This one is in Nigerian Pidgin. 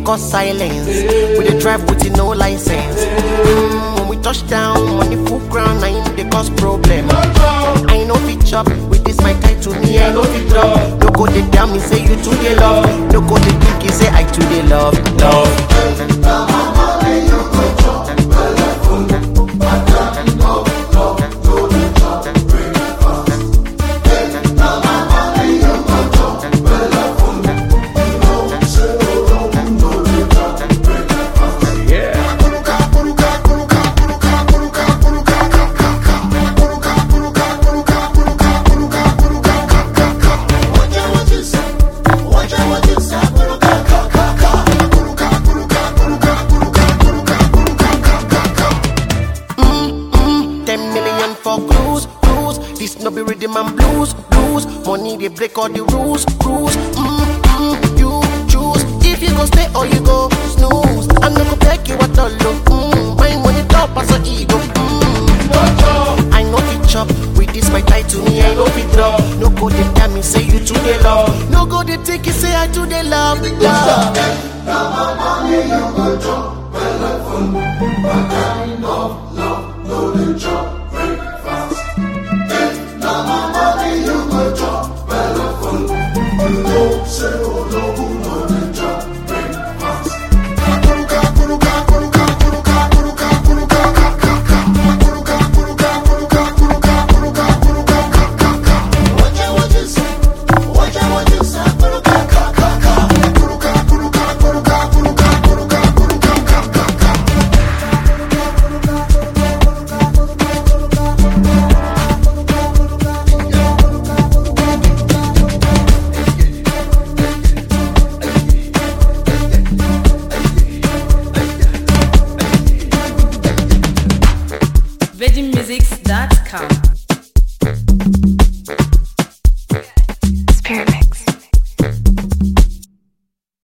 cause silence. We dey drive with no license. Mm, when we touch down, money full ground, na im dey cause problem. I no fit chop with this my title, me I no fit drop. No go dey tell me say you too dey love. No go dey think say I too dey love, love. Ten million for cruise, cruise. This no be rhythm and blues, blues. Money they break all the rules, rules. Mm, mm, you choose if you go stay or you go snooze. I'm not gonna beg you at all. oh. Mm, my money top as a ego. Mm. I know fit chop with this my title, me I know fit drop. No go they tell me say you too they love. No go they take you say I too they love. love. VeggieMusics